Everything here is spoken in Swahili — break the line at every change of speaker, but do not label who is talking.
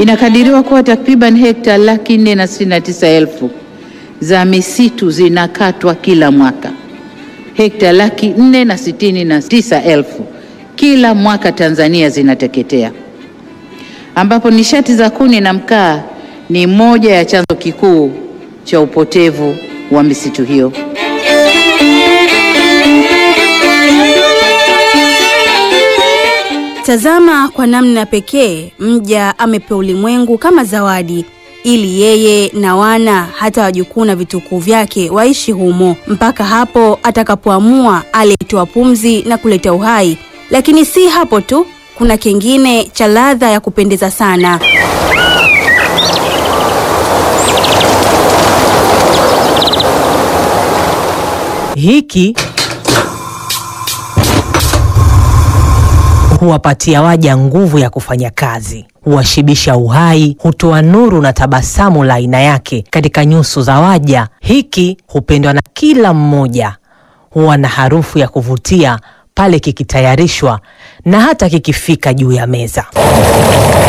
Inakadiriwa kuwa takriban hekta laki nne na sitini na tisa elfu za misitu zinakatwa kila mwaka. Hekta laki nne na sitini na tisa elfu kila mwaka Tanzania zinateketea, ambapo nishati za kuni na mkaa ni moja ya chanzo kikuu cha upotevu wa misitu hiyo.
Tazama kwa namna pekee mja amepewa ulimwengu kama zawadi ili yeye na wana hata wajukuu na vitukuu vyake waishi humo mpaka hapo atakapoamua aletoa pumzi na kuleta uhai. Lakini si hapo tu, kuna kingine cha ladha ya kupendeza sana.
Hiki huwapatia waja nguvu ya kufanya kazi, huwashibisha uhai, hutoa nuru na tabasamu la aina yake katika nyuso za waja. Hiki hupendwa na kila mmoja, huwa na harufu ya kuvutia pale kikitayarishwa na hata kikifika juu ya meza.